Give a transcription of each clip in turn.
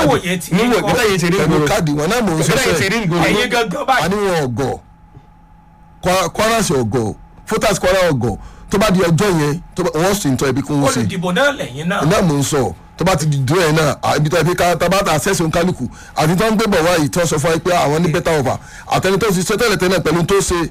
níwòye tí yín níwò kọ́. bẹ́ẹ̀ yẹn ti rí pẹ̀lú ìgboro káàdì wọn náà mò ń sọ bẹ́ẹ̀ yẹn ti rí ìgboro ẹ̀yin gangan báyìí àníwọ̀n ọ̀gọ̀ Kwa- Kwara sí ọ̀gọ̀ Photas Kwara ọ̀gọ̀ tó bá di ọjọ́ yẹn tó bá- wọ́n sì ń tọ́ ibi kún un sí olùdìbò náà lẹ́yìn náà náà mò ń sọ tó bá ti dùn ẹ̀ náà à, ibi tó yẹ pé ká tá bá ta access òun kálukú àti tó ń gbé bọ̀ wáyé tó sọ fún wa pé àwọn ní better offer àtẹni tó ṣiṣẹ́ tẹ́lẹ̀ tẹ́lẹ̀ pẹ̀lú tó ṣe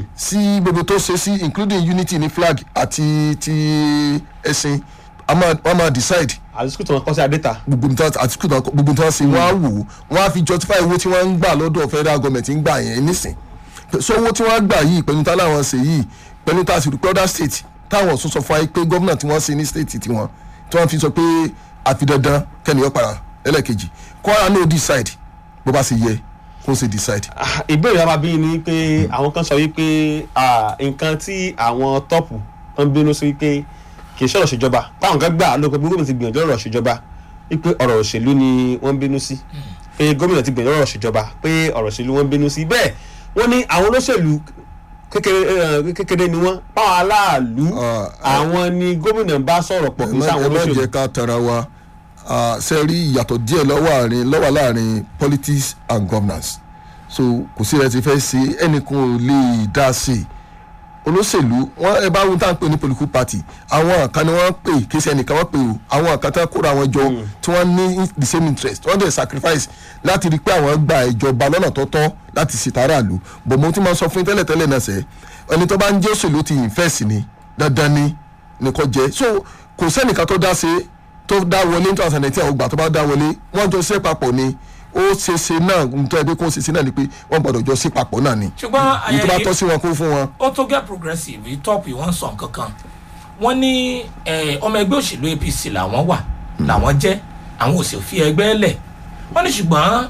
sí gbogbo tó ṣe sí including unity ní flag àti ti ẹ̀sìn a máa- wọ́n máa decide àti sukùl tó wọn kọ́ sí adéta gbogbo nǹkan àti kùtà gbogbo nǹkan ṣe wọ́n á wò ó wọ́n á fi justify owó tí wọ́n ń gbà lọ́dọ̀ federal government ń gbà yẹn nísìn so owó tí wọ́n gbà yìí pẹ̀lú tá láwọn ṣe yìí pẹ̀lú tá a sì rí pé other state táwọn ọ̀sùn sọ fún wa pé gómìnà tí wọ́n ṣe ní state tiwọn tí wọ́n fi sọ pé àfi dandan kẹ́niyàn para ẹlẹ́ẹ̀kejì Kwara no decide bó bá ṣe yẹ kó ṣe decide. Ah, ìbéèrè yàrá bí ni pé àwọn kan sọ wípé ah, nǹkan tí àwọn tọ́pù kan bínú sí wípé kì í ṣọ̀rọ̀ ṣèjọba táwọn kan gbà ló pé bí gómìnà ti gbìyànjú ọ̀rọ̀ ṣèjọba wípé ọ̀rọ̀ òṣèlú ni wọ́n bínú sí pé gómìnà ti gbìyànjú ọ̀rọ̀ ṣèjọba pé ọ̀rọ̀ òṣèlú wọ́n bínú sí bẹ́ẹ̀ wọ́n ní àwọn olóṣèlú kékeré eh, kékeré ni wọ́n báwọn aláàlú Ah, àwọn ni gómìnà bá sọ̀rọ̀ pọ̀ kì í ẹ má sáwọn ẹ má olóṣèlú jẹ́ ká tara wa Ah, ṣe rí ìyàtọ̀ díẹ̀ lọ́wọ́ àárín lọ́wọ́ láàrin politics and governance so kò sí ẹ ti fẹ́ ṣe ẹnìkan ò lè dá sí i olóṣèlú wọn ẹ bá wọn tá à ń pè ní political party àwọn kan ni wọ́n pè kí ṣe ẹnìkan wọ́n pè o àwọn kan tá kóra wọn jọ tí wọ́n ní the same interest wọ́n dẹ̀ sacrifice láti rí i pé àwọn gba ìjọba lọ́nà tọ́tọ́ láti ṣètàrà lò bọ̀ mo ti máa sọ fún yín tẹ́lẹ̀tẹ́lẹ̀ náà sẹ́ ẹni tó bá ń jẹ́ òṣèlú ti invest ni dandan ni nìkan jẹ́ so kò sẹ́nìkan tó dá ṣe tó dá wọlé ní two thousand and nineteen àwọn ìgbà tó bá dá wọlé wọ́n jọ ṣe papọ̀ ni ó ṣe ṣe náà nítorí ẹbí kó ṣe ṣe náà ni pé wọ́n gbọ́dọ̀ jọ ṣe papọ̀ náà ni ṣùgbọ́n èyí tó bá ayẹyẹ tọ́ sí wọn kó fún wọn. ó tó get progressive yìí top yìí wọ́n sọ nǹkan kan wọ́n ní eh, ọmọ ẹgbẹ́ òṣèlú apc làwọn wà làwọn jẹ́ àwọn ò sì fi ẹgbẹ́ lẹ̀ wọ́n ní ṣùgbọ́n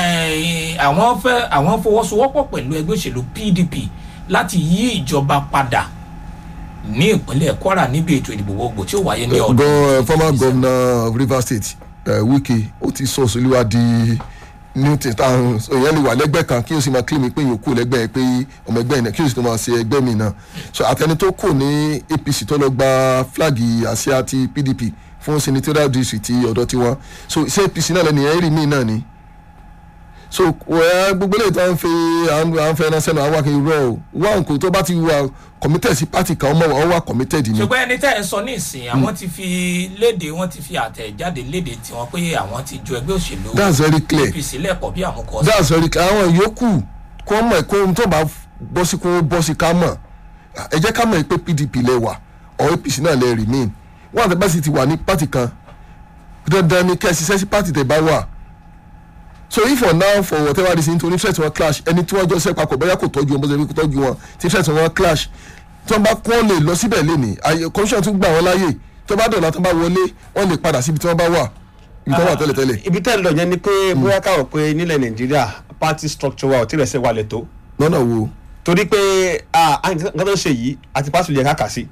eh, àwọn fẹ́ àwọn fọwọ́sowọ́pọ̀ pẹ̀lú ẹgbẹ́ òṣèlú pdp láti yí ìjọba padà ní ìpínlẹ̀ kwara níbi ètò ìdìbò gbogbo tí ó wáyé ní ọdún Go, former governor of rivers state uh, wike ó ti sọ òṣèlúwa di new thing táwọn èèyàn lè wà lẹ́gbẹ́ kan kí o sì máa claim pé èèyàn kú lẹ́gbẹ́ yẹn pé ọmọ ẹgbẹ́ yẹn kí o sì tó máa ṣe ẹgbẹ́ mi náà so àtẹni tó kù ní apc tó lọ gba flag àsíá ti pdp fún senatorial district ti ọ̀dọ̀ tiwọn so ṣé apc náà lẹ́nu yẹn rí mí náà ni so wẹ́ẹ́ gbogbo eléyìí tó ń fi à ń à ń fẹ́ ẹran sẹ́nu àwọn akéwì rẹ̀ o wá nǹkan tó bá ti wà committed sí party kan ọmọ wọn wà committed ni. ṣùgbọ́n ẹni tẹ́ ẹ sọ ní ìsìn àwọn ti fi léde wọ́n ti fi àtẹ̀jáde léde tiwọn pé àwọn ti ju ẹgbẹ́ òṣèlú that's very clear apc lẹ́kọ̀ọ́ bí àmúkọ́ that's very clear àwọn yòókù kó mọ̀ kó ohun tó bá bọ́ sí kó bọ́ sí ká mọ̀ ẹ jẹ́ ká mọ̀ pé pdp lẹ wà or apc náà lẹ remain wọ́n àti báṣì ti wà ní party kan dandan ni kẹ́ ẹ ṣiṣẹ́ sí party tẹ̀ bá wà so if for now for whatever reason nítorí interest wọn clash ẹni tí wọ́n jọ ṣe papọ̀ bóyá kò tọ́jú wọn bó ṣe fi tọ́jú wọn tí interest wọn clash tí wọ́n bá kọ́ lè lọ síbẹ̀ lénìí àyè commission tún gbà wọ́n láàyè tó bá dọ̀là tó bá wọlé wọ́n lè padà síbi tí wọ́n bá wà ibi tí wọ́n wà tẹ́lẹ̀tẹ́lẹ̀ ibi tẹ́ ń lọ yẹn ni pé bóyá káwọ̀ pé nílẹ̀ nàìjíríà party structure wa ò tí ì rẹ̀ ṣe wálẹ̀ tó lọ́nà wo. torí pé ah, ah, nǹkan tó ń ṣe yìí àti pásítọ̀ yẹ ká kà sí.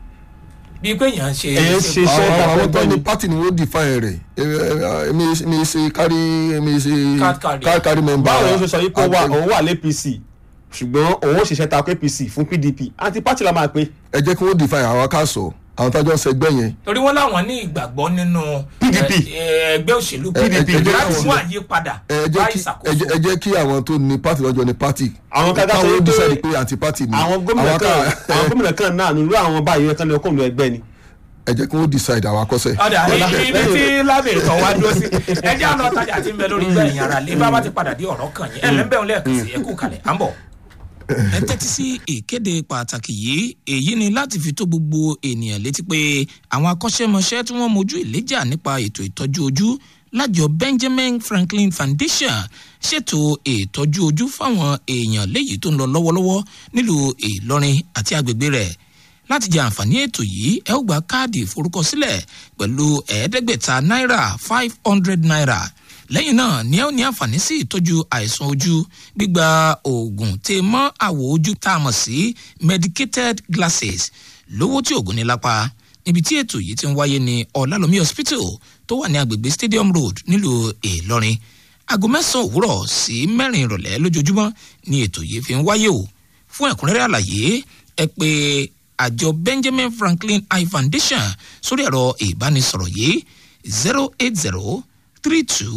bíi pé èèyàn ṣe Èèyàn ṣe iṣẹ́ àwọn ìdàpọ̀ àwọn tó ní bẹ́ẹ̀ ni. party ni wọ́n define rẹ̀ èmi èmi ṣe kárí èmi ṣe Card carrier. card carry member. báwo ló ṣe sọ yìí pé ó wà- Àgbẹ̀- òun wà lẹ́pc ṣùgbọ́n òun ó ṣiṣẹ́ ta apc fún pdp àti pátì la máa pé ẹ jẹ́ kí wọ́n define àwọn ká sọ àwọn tájọ́ ń sẹgbẹ́ yẹn. torí wọn láwọn ní ìgbàgbọ́ nínú PDP. ẹ- ẹ- ẹgbẹ́ òṣèlú ẹ- ẹ- ẹ jẹ́ láti káwọn- mú àyípadà ẹ bá jẹ́ kí ẹ ìṣàkóso jẹ́- ẹ jẹ́ kí àwọn tó ní party lọ́jọ́ ní party. Àwọn kan ká sọ káwọn wípé decide pé anti party ni. àwọn gómìnà Àwọn kan ká- àwọn gómìnà kan náà nílò àwọn báyìí kan lè kó nù ẹgbẹ́ ni. ẹ jẹ́ kí wọ́n decide àwọn akọ́sẹ̀. ọ̀dà ibi ibi tí lábẹ́ ìtàn wa dúró sí ẹjẹ́ àná tajà tí ń bẹ lórí gbẹ̀yìn ara lé bá bá ti padà dé ọ̀rọ̀ kan yín ẹ̀ lẹ́ńbẹ̀rún lẹ́ẹ̀kan sí ẹkú kalẹ̀ à ń bọ̀. ẹ tẹ́tí sí ìkéde pàtàkì yìí èyí ni láti fi tó gbogbo ènìyàn létí pé àwọn akọ́ṣẹ́mọṣẹ́ tí wọ́n mojú ìléjà nípa ètò ìtọ́jú ojú lájọ benjamin franklin foundation ṣètò ìtọ́jú ojú fáwọn èèyàn léyìí tó ń lọ lọ́wọ́lọ́wọ́ nílùú ìlọrin àti agbègbè rẹ̀ láti jẹ àǹfààní ètò yìí ẹ ó gba káàdì ìforúkọsílẹ̀ pẹ̀lú ẹ̀ẹ́dẹ́gbẹ̀ta náírà five hundred naira lẹ́yìn náà ni ẹ ó ní àǹfààní sí ìtọ́jú àìsàn ojú gbígba oògùn tè mọ́ àwọ̀ ojú tá a mọ̀ sí medicated glasses lówó tí oògùn ní lápá níbi tí ètò yìí ti ń wáyé ní ọ̀làlómi hospital tó wà ní agbègbè stadium road nílùú ìlọrin aago mẹ́sàn-án òwúrọ̀ sí mẹ́rin ìrọ̀lẹ́ lójoojúmọ́ ni ètò yìí fi ń wáyé o fún ẹ̀kúnrẹ́rẹ́ àlàyé ẹ pé àjọ benjamin franklin eye foundation sórí ẹ̀rọ ìbánisọ̀rọ̀ yìí zero eight zero three two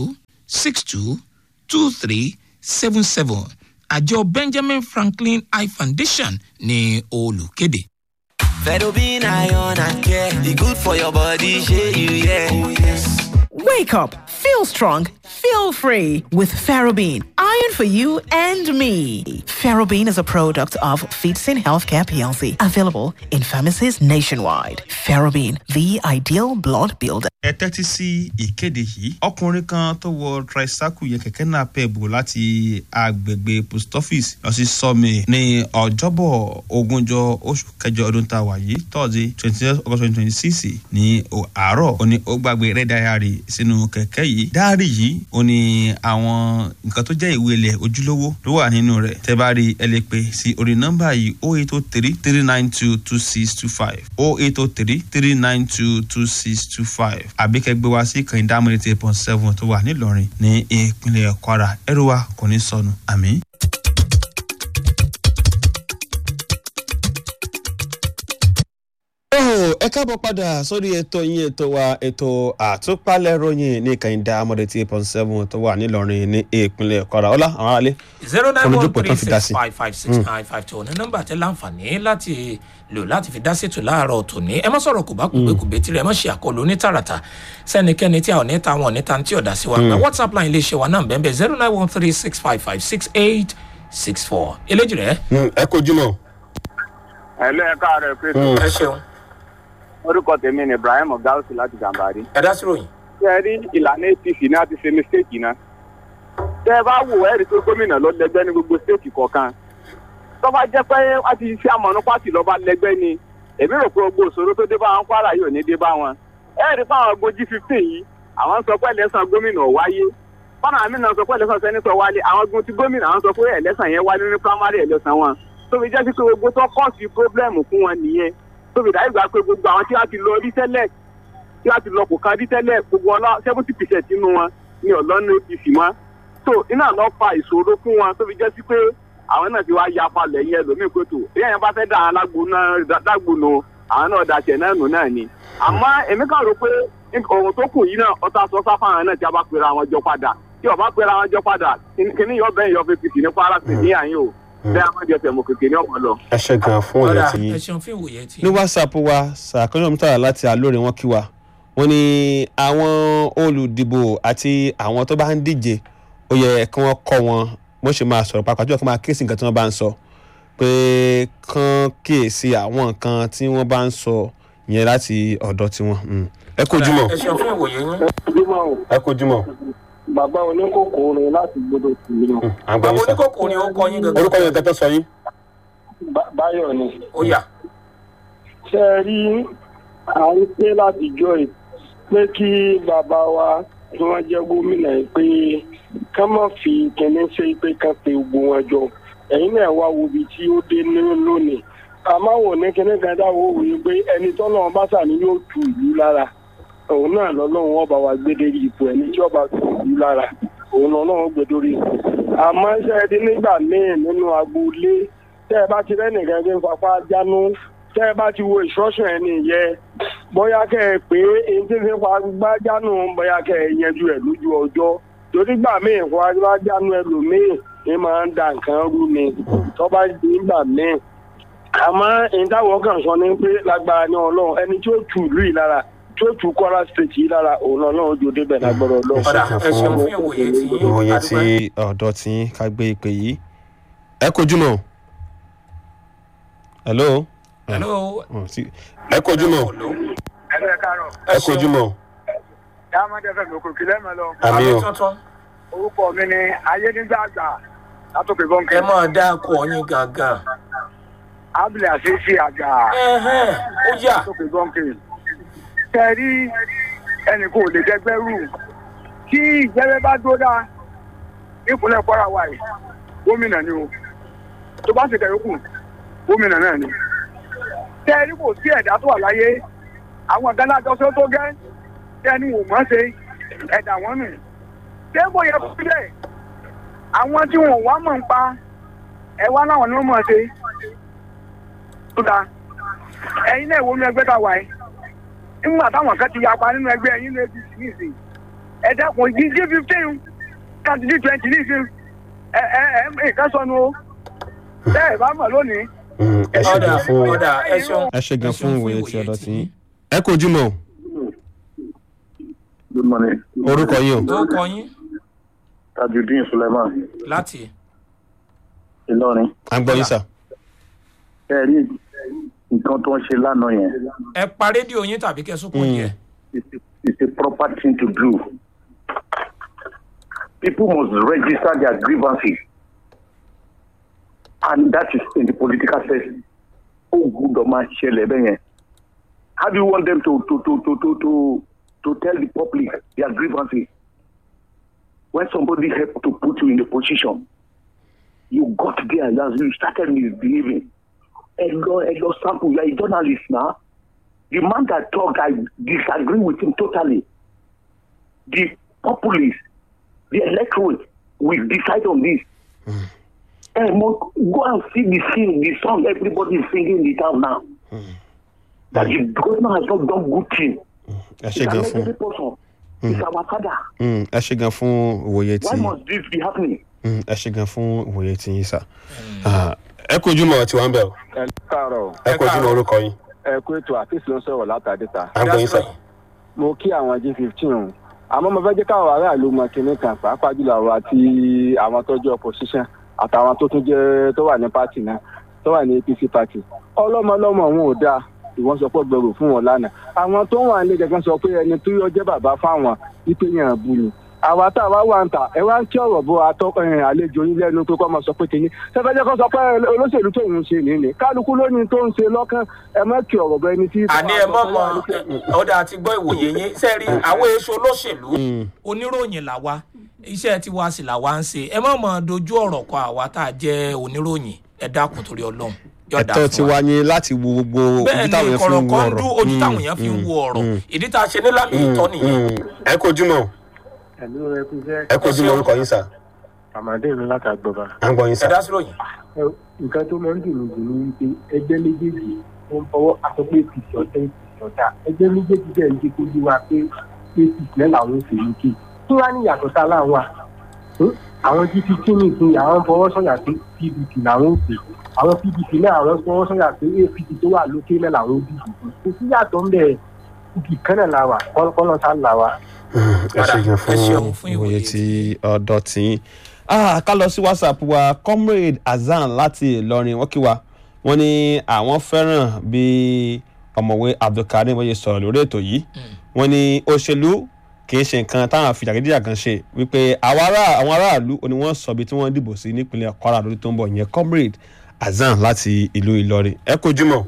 six two two three seven seven àjọ benjamin franklin eye foundation ní olùkéde. Fedobin iron and care, e good for your body, shey you yeah. Oh yes. Wake up, feel strong, feel free with Ferrobin. Iron for you and me. Ferrobin is a product of Feedsin Healthcare PLC, available in pharmacies nationwide. Ferrobin, the ideal blood builder. ẹ tẹ́tí sí ìkéde yìí ọkùnrin kan tó wọ tricycle yẹn kẹ̀kẹ́ náà pẹ̀bù láti agbègbè post office lọ sí sọ́mi ní ọjọ́bọ̀ ogúnjọ́ oṣù kẹjọ ọdún tá a wà yìí tọ́sí twenty eight august twenty twenty six ní àárọ̀ ó ní ó gbàgbé rẹ́ dáyàrí sínú kẹ̀kẹ́ yìí dáárì yìí ó ní àwọn nǹkan tó jẹ́ ìwé ilẹ̀ ojúlówó ló wà nínú rẹ̀ tẹ́ bá rí ẹ lè pè sí orí nọ́mbà yìí o eight o three three nine two two six two five o eight o three three nine two two six two five àbí kẹ́ gbé wá sí kàn dámúrè eight point seven tó wà nílọrin ní ìpínlẹ̀ kwara ẹrù wa kò ní sọnù àmì. ẹ káàbọ̀ padà sórí ètò yín ètò wa ètò àtúpalẹ̀ ròyìn ní kàyíndà amọ̀dé tí eight point seven tó wà nílọrin ní ìpínlẹ̀ kwara ọlá àwọn aráalé. zero nine one Olùdókòwò three tán fi dá six sí. five five six nine five two ní nọ́mbà tẹ láǹfààní láti lò láti fi dá sétò láàárọ̀ tòní ẹ má sọ̀rọ̀ kò bá kùgbé kùgbé tirẹ̀ ẹ má ṣe àkọlù ní tààràtà sẹ́nikẹ́ni tí a ò ní ta wọn níta tí ọ̀dà sí wa gba whatsapp line lè ṣe wa náà bẹ́ẹ̀ zero nine one three six five five six eight six four eléjì rẹ̀ ẹ kojú mọ́. ẹ̀lẹ́ ẹ̀ka rẹ̀ pé ẹ ṣeun orúkọ tèmi ni ibrahim gausu láti gàmbàrí. ẹ dá sí ròyìn. ṣé ẹ rí ìlànà apc náà ti ṣe mistake náà. tẹ́ ẹ bá wò ẹ́ rí i pé gómìnà ló lẹ́gbẹ́ ní gbogbo stéètì kọ̀ọ̀kan. tó bá jẹ́ pé wọ́n ti ṣe àmọ̀nù pàtì lọ́ba lẹ́gbẹ́ ni èmi rò pé gbogbo òṣòro tó dé bá wọn kwara yóò ní dé bá wọn. ẹ rí i pé àwọn agbójí fifteen yìí àwọn sọ pé ẹlẹ́sàn gómìnà ò wáyé fọ́nà àmì náà sọ pé ẹlẹ́sàn sẹ́nitọ̀ wálé àwọn gun ti gómìnà àwọn sọ pé ẹlẹ́sàn yẹn wálé ní primary ẹlẹ́sàn wọn tó fi jẹ́ sí pé gbogbo tó kọ́ sí pírọ́blẹ́mù fún wọn nìyẹn tó fi dáyé gbà pé gbogbo àwọn tí wọ́n ti lọ rí tẹ́lẹ̀ tí wọ́n ti lọ kò kan rí tẹ́lẹ̀ gbogbo ọlá seventy percent nínú wọn ní ọ̀lọ́nà apc mọ́ tó iná lọ fa ìṣòro fún wọn tó fi jẹ́ sí pé àwọn náà ti wá ya palẹ̀ yẹn lómìn pé tó bí ẹ̀yàn bá fẹ́ dà án lágbo náà dágbo nù àwọn náà dàṣẹ náà nù náà ni àmọ́ èmi kàn rò pé ohun tó kù yìí náà ọta sọ sáfàràn náà tí a bá pera àwọn jọ padà tí ọba pera àwọn jọ padà kíní yọ bẹ́ẹ̀ yọ fapc ní kwara sí ní àyín o bẹ́ẹ̀ àwọn jẹ tẹ̀mọ̀ kékeré ọmọ lọ. ẹ ṣe gan fún ọ̀dà ọ̀rẹ́ tí yín. ẹ ṣeun fún ìwòye tí. ní whatsapp wa sàkóyọ̀ mítà láti alóore wọn kí wa wọn ní àwọn olùdìbò àti àwọn tó bá ń díje ó yẹ kí wọ́n kọ́ wọn bó ṣe máa sọ̀rọ̀ pàápàá jùlọ kí wọ́n máa kíyèsí nǹkan tí wọ́n bá ń sọ pé kán kíyèsí àwọn nǹkan tí wọ́n bá ń sọ yẹn láti ọ̀dọ̀ tiwọn. Mm. ẹ kojú mọ́ ẹ ṣeun fún ìwòye yín. ẹ kojú mọ́ bàbá oníkókó orin láti gbọdọ̀ sí i náà àgbà bàbá yín sá oníkókò ni ó kọ yín orúkọ gangan yẹn tẹ́tọ́ sọ yín. báyọ̀ ni. ó yà. ṣe é rí à ń pé látijọ́ ẹ̀ pé kí bàbá wa tí wọ́n jẹ́ gómìnà yìí pé ká má fi kẹ́ni ṣe pé ká pe gbogbo wọn jọ ẹ̀yin náà wá wo ibi tí ó dé ní lónìí àmọ́ wò ní kíní kan dáwọ́ wò ó pé ẹni tọ́lọ́run bá sàní yóò tu ìlú lára òun náà lọ́lọ́run ọba wa gbé dérí ipò ẹni tí ọba tu ìlú lára òun lọ́lọ́run gbé dórí ipò àmọ́ ṣe é dín nígbà míì nínú agboolé tẹ́ ẹ bá ti rẹ́nìkan tó ń fapá jánú tẹ́ ẹ bá ti wo instruction ẹni yẹ bóyá kẹ́ ẹ pé èyí tí ń fi pa gbá jánú bóyá kẹ́ ẹ yanjú ẹ̀ lójú ọjọ́ torí gbà míì fún agbá jánú ẹlòmíì ní máa ń da nǹkan rú ni tó bá di nígbà míì àmọ́ ìdáwọ̀ kan sọ ni pé lágbára ní ọlọ́run ẹni tí ó tù ìlú yìí lára tí ó tù kwara state yìí lára òun ọlọ́run ojú débẹ̀ lágbára ọlọ́run. ọ̀dà ẹ ṣeun fún ìwòye tí yín. ìwòye A tí dúpẹ́. ọ̀dọ́ tí ká gbé ìpè yìí. ẹ kojú mọ́. hello. hello. Oh, sí. ẹ kojú mọ́. ẹ̀rọ káàárọ̀ ẹ kojú mọ́. dáhàmọ́dé fẹ́ lóko kílẹ̀ mọ́ lọ àmì àmì o. tuntun. orúkọ mi ni ayédègbàgbà látòkè bọ́ǹkì ẹ máa dá akọ yín gangan. abdul asisi àgbà ẹhẹn ó yà. látòkè bọ́ǹkì. tẹ̀rí ẹnì kò lè dẹgbẹ́ rù tí ìjẹ́rẹ́ bá dó dáa nípínlẹ̀ kwara wa yìí gómìnà ni o tó bá ṣe kẹ̀yọ́kù gómìnà náà ni. tẹ̀rí kò sí ẹ̀dá tó wà láyé àwọn ọ̀gá náà jọ́sọ́ tó gẹ́ tẹ́ni wò mọ́ ṣe ẹ̀dá wọn nù. ṣé kò yẹ kó sílẹ̀ àwọn tí wọn ò wá mọ̀ ń pa ẹ wá láwọn ni wọ́n mọ̀ ṣe. tó dáa ẹ̀yin náà wo inú ẹgbẹ́ tá a wà yìí nígbà táwọn kan ti yapa nínú ẹgbẹ́ ẹ̀yin ní apc nìsín ẹ dẹ́kun jíjí fifteen kan ní twenty ní ìsìn ẹ ẹ ẹ nǹkan sọnù o bẹ́ẹ̀ bá mọ̀ lónìí. Mm, ẹ ṣe ọ̀dà gan fún ọ̀dà ẹ ṣeun. ẹ ṣe gan ẹ fún ṣeun ìwòye tí ọ̀dọ̀ tí tiyín. ẹ kò jùmọ̀ o. good morning orúkọ yín o. ó kọ yín tajudeen suleiman láti ìlọrin à ń gbọ́ yín sà. ẹ rí nǹkan tó ń ṣe lánàá yẹn ẹ pa rédíò yín tàbí kẹsùkùn Mm. díẹ̀. it's a- it's a proper thing to do people must register their grievances and that is in the political sense ó gbúdọ̀ máa ṣẹlẹ̀ bẹ́ẹ̀ yẹn how do you want them to to to to to to to tell the public their grievances when somebody help to put you in a position you got there as you started misbehaving ẹ lọ ẹ lọ sample you are a journalist now the man that talk i disagree with him totally the populace the electorate will decide on this ẹ mo go and see the scene the song everybody is singing in the town now that the governor has not done good thing ẹ ṣe he's gan an fún elderly person he's our father Mm, ẹ ṣe gan fún ìwòye why tí must this be happening. Mm, ẹ ṣe gan fún ìwòye tí yín sà. Ah, ẹ kò jùmọ̀ tí wọ́n ń bẹ̀ o. ẹ káàárọ̀ ẹ kò jùmọ̀ orúkọ yín. ẹ kú ètò àfíìsì ló ń sọ̀rọ̀ látàdéta à ń gbọ́ yín sà. mo kí àwọn g fifteen o àmọ́ mo fẹ́ jẹ́ káwọn aráàlú mọ kinní kan pàápàá jùlọ àwọn àti àwọn tó jẹ́ opposition àtàwọn tó tún jẹ́ tó wà ní party náà tó wà ní apc party ọlọ́mọlọ́mọ wọn ò dáa ìwọ́n sọ pé gbẹrù fún wọn lánàá àwọn tó wà nílé gẹ́gẹ́ sọ pé ẹni tó yọ jẹ́ bàbá fáwọn wípé yẹn bù ni àwa tá a wá wà ń tà ẹ wá ń kí ọ̀rọ̀ bó atọ́ ẹ̀yìn àlejò yín lẹ́nu pé kọ́ máa sọ pé kìíní sẹ́fẹ́jẹ́ kan sọ pé olóṣèlú tó ń ṣe nìyí kálukú lónìí tó ń ṣe lọ́kàn ẹ má kí ọ̀rọ̀ bọ ẹni tí. àní ẹ mọ̀ mọ̀ ọ̀dà àti gbọ́ ìwòye yín sẹ́ẹ̀rí àwọn èso olóṣèlú oníròyìn làwa iṣẹ́ tiwa sì làwa ń ṣe ẹ mọ̀ mọ̀ dojú ọ̀rọ̀ kọ àwa tá a jẹ́ oníròyìn ẹ dákun torí ọlọ́run yóò dáa ẹ̀tọ́ fún ti wa. wá ní láti wo gbogbo bẹ́ẹ̀ ojú táwọn ni yẹn fi ń wo kọ̀rọ̀kọ́ndú ọ̀rọ̀. ojú Mm, táwọn èèyàn fi ń mm, wo ọ̀rọ̀ mm, ìdí tá a ṣe ní lámì ìtọ́ nìyẹn mm. ẹ kò jùmọ̀ o. ẹ̀lú rẹ kú jẹ́ ẹ kò jùmọ̀ orúkọ yín sà. àmàdé mi látàgbọ̀bà. à ń gbọ́ yín ẹ sà. dá sí ròyìn. nǹkan tó máa ń dùn mí jù ní wípé ẹgbẹ́ méjèèjì ó ń fọwọ́ aṣọ pé apc ọ̀tẹ́ apc ọ̀tá ẹgbẹ́ méjèèjì bẹ́ẹ̀ ń jẹ́ kó yé wa pé apc náà làwọn ń fèyí kí kí wàá ní ìyàtọ̀ tá láwọn wa àwọn gpt nìkan àwọn fọwọ́ sọ̀yà pé pdp làwọn ń pè àwọn pdp náà àwọn fọwọ́ sọ̀yà pé apc tó wà lókè náà làwọn ń dìbò fún kò sí yàtọ̀ ń bẹ̀ ibì kan náà la wà kọ́lọ́ sá la wà. Mm, ẹ ṣe gan Ẹ ṣeun fún fún ìwòye ìwòye tí ọ̀dọ̀ tí yín. Ah, ká lọ sí whatsapp wa comrade azan láti ìlọrin wọ́n kí wa wọ́n ní àwọn fẹ́ràn bí ọ̀mọ̀wé abdulkarim wọ́n yẹ sọ̀rọ̀ lórí ètò yìí wọ́n ní òṣèlú kì í ṣe nǹkan táwọn àfìjàgídíjà kan ṣe wípé àwọn ará- àwọn aráàlú ni wọ́n sọ bí tí wọ́n dìbò sí nípínlẹ̀ kwara lórí tó ń bọ̀ ìyẹn comrade azan láti ìlú ìlọrin ẹ kò jùmọ̀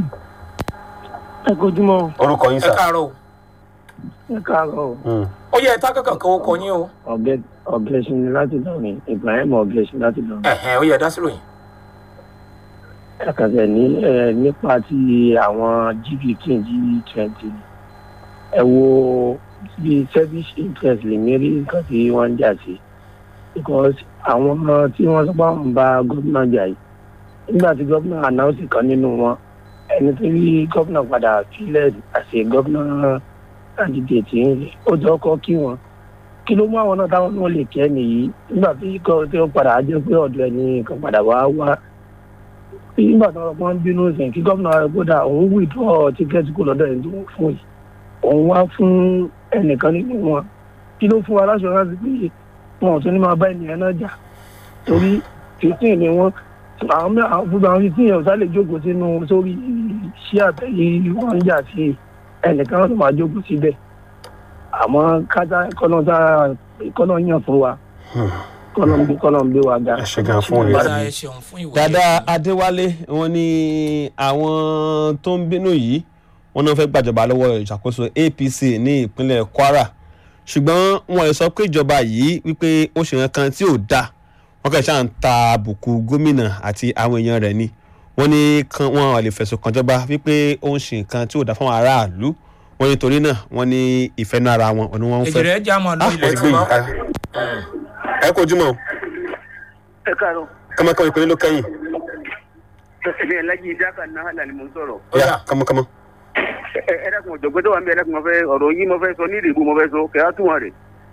ẹ kojúmọ́ orúkọ yín ẹ káàárọ̀ o. ẹ káàárọ̀ ó yẹ ẹ̀ta kankan kan ó kọ yín o. ọ̀bẹ ọ̀bẹ ṣinmi láti dọ̀rin ibrahim ọ̀bẹ ṣinmi láti dọ̀rin. ẹ̀hẹ̀ ó yẹ ẹ dá sí ròyìn. ẹ̀kàtẹ̀ ní ẹ nípa ti àwọn g fifteen g twenty ẹ wo bí service interest lè mérí nǹkan tí wọ́n ń jà sí because àwọn tí wọ́n sọ pé àwọn ń bá gómìnà jà yìí nígbà tí gómìnà announce kan nínú wọn ẹni tó rí gómìnà padà sílẹ̀ àṣẹ gómìnà candidate ń ó jọ kọ́ kí wọn kí ló mú àwọn náà táwọn náà lè kẹ́ nìyí nígbà tí kò tí ó padà á jẹ́ pé ọ̀dọ̀ ẹni kan padà wá wá nígbà tí wọn bínú sìn kí gómìnà gbọdọ òun withdraw tíkẹ́ẹ̀tì kò lọ́dọ̀ ẹni tó ń fún yìí òun wá fún ẹnìkan nínú wọn kí ló fún wa láṣọ láti pé wọn ò tún ní máa bá ènìyàn náà jà torí fifteen ni wọn àwọn mẹ àwọn gbogbo àwọn fifteen yẹn ò sálè jókòó sínú sórí iṣẹ́ àtẹ̀yí wọn ń jà sí ẹnìkan náà tó máa jókòó síbẹ̀ àmọ́ kájà kọ́nà yàn fún wa kọ́nà ń gbé kọ́nà ń gbé wa ga. ẹ ṣe gan fún òye padà tí ẹ ṣeun fún ìwòye. dada adéwálé wọn ní àwọn tó ń bínú yìí wọn náà fẹ́ gbàjọba lọ́wọ́ ìṣàkóso apc ní ìpínlẹ̀ kwara ṣùgbọ́n wọn sọ pé ìjọba yìí wípé ó ṣe nǹkan kan tí ò dáa wọn kàn ṣáà ń ta àbùkù gómìnà àti àwọn èèyàn rẹ̀ ni wọn ní kan wọn lè fẹ̀sùn kàn jọba wípé ó ń ṣe nǹkan tí ò dáa fáwọn aráàlú wọn ní torí náà wọn ní ìfẹ́nu ara wọn ni wọ́n ń èjì fẹ́. rẹ̀ já mọ́ lọ Ah, ilẹ̀ wọ́n ti tí gbé wọ́n. yìí ká ẹ kojú mọ́ ẹ káàárọ̀ kọ́mọkọ́mọ ìpínlẹ̀ ló kẹ́yìn èmi ẹlẹ́jì ìdáka náà hàlà ni mo ń sọ̀rọ̀. yá kọ́mọkọ́mọ. ẹ ẹ dákun ọ̀jọ̀gbọ́n tó wà ń bẹ ẹ dákun mo fẹ́ ọ̀rọ̀ yìí mo fẹ́ sọ ní ìdìbò mo fẹ́ sọ kẹ́ á tún wọn rè.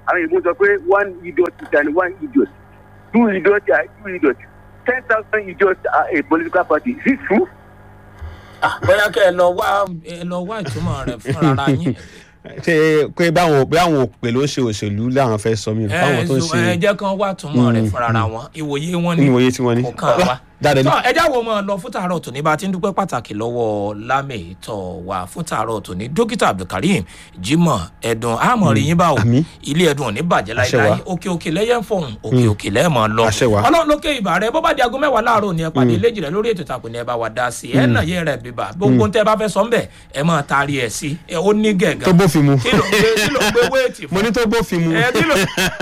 àwọn ìbò sọ pé one idiot is an one idiot two idiots are two idiots ten thousand idiots are a political party is it true. bóyá kẹ́ ẹ lọ wá ẹ lọ wá ìtumọ̀ rẹ̀ fúnra yín. ṣe pé báwọn pé àwọn òpè ló ń ṣe òṣèlú láwọn fẹ́ sọ mí báwọn tó ń ṣe ẹ jẹ́ kán wá túmọ̀ rẹ̀ fúnra wọn ìwòye wọn ni ìwòye tí wọ́n ní. kò kàn wá. dáadáa ní. tọ́ ẹjá wo mọ̀ lọ fún tààrọ̀ tòní bá a ti ń dúpẹ́ pàtàkì lọ́wọ́ lámẹ̀tọ́ wa fún tààrọ̀ tòní dókítà abdulkareem jimoh ẹ̀dùn àmọ̀rí yín báwo Àmín. ilé ẹ̀dùn ò ní bàjẹ́ Àṣẹ wa. láíláí òkè òkè lẹ́yẹ̀ ń fọ̀hún òkè òkè lẹ́ẹ̀mọ̀ lọ Àṣẹ wa. ọlọ́run lókè ìbà rẹ bó bá di aago mẹ́wàá láàárọ̀ ni ẹ pàdé léjì rẹ lórí ètò ìtàkùn ni ẹ bá wa dá sí ẹ nà yé rẹ bíbà gbogbo tẹ bá fẹ́ sọ ńbẹ ẹ máa taari ẹ sí ẹ ó ní gẹ̀gàn tó bófin mu kí ló ń gbé kí ló ń gbé wéètì fún mo ní tó bófin mu. ẹ kí ló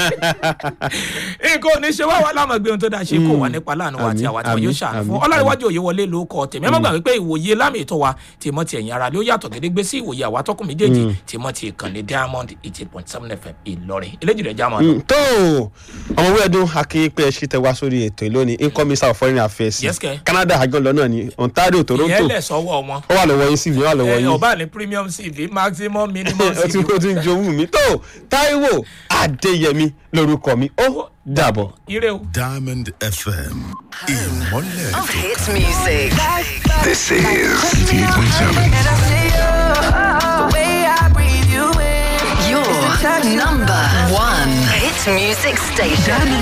nǹkan ò ní ṣe wá wá láwọn gbé ohun tó dáa ṣe kó wà nípa láàánú wa àti Àmín, àwa tí wọn yóò àmín, ṣàánú fún àmín, ọlọ́rìnwájú òye wọlé ló kọ tèmi ẹ má gbàgbé pé ìwòye lámì ètò wa tìmọ̀ ti ẹ̀yìn ara ló yàtọ̀ gédégbé sí ìwòye àwa tọkùn méjèèjì tìmọ̀ ti ìkànnì diamond eighty point seven fm ìlọrin eléjì rẹ̀ já máa lọ. Mm, tó ọmọwé ẹdún akínpẹ ṣì tẹ wá sórí ètò ìlónìí income minister of foreign affairs Yes, kẹ́. canada àjọ lọ náà ní ontario toronto ìyẹn lẹ̀ sọ́wọ́ wọn ó wà lọ́wọ́ yín cv ó wà lọ́wọ́ ẹ yín ọba ní premium cv maximum minimum ó ti cv ó ti ń jowú mi tó taiwo adéyẹmí lorúkọ mi ó dàbọ̀. ire o. Diamond FM. Ìmọ̀lẹ̀ Of hits music. This is 88.7. Your number one hits music station.